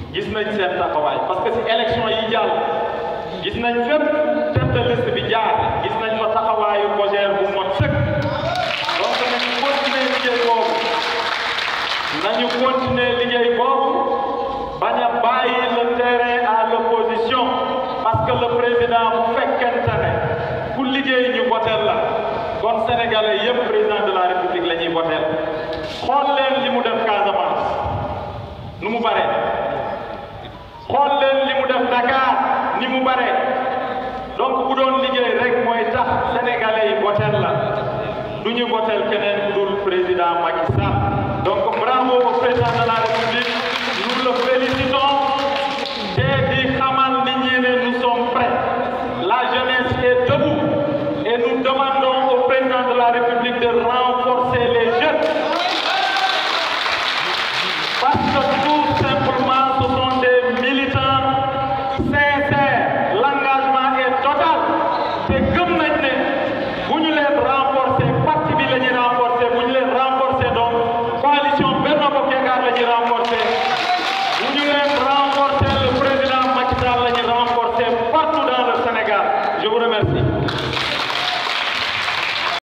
gis nañ seen taxawaay parce que si élection yi jàll gis nañ fépp tête de liste bi jaar gis nañ fa taxawaayu COJER bu mot sëkk donc nañu continuer liggéey boobu nañu continuer liggéey boobu bañ a bàyyi le terrain à l'opposition parce que le président bu fekkente ne ku liggéey ñu votel la kon sénégalais yépp président de la république la ñuy votel xool leen li mu def Casamance nu mu bare xool leen li mu def Dakar ni mu bare donc bu doon liggéey rek mooy tax sénégalais yi votel la du ñu votel keneen ku dul président Macky Sall donc bravo au président de la république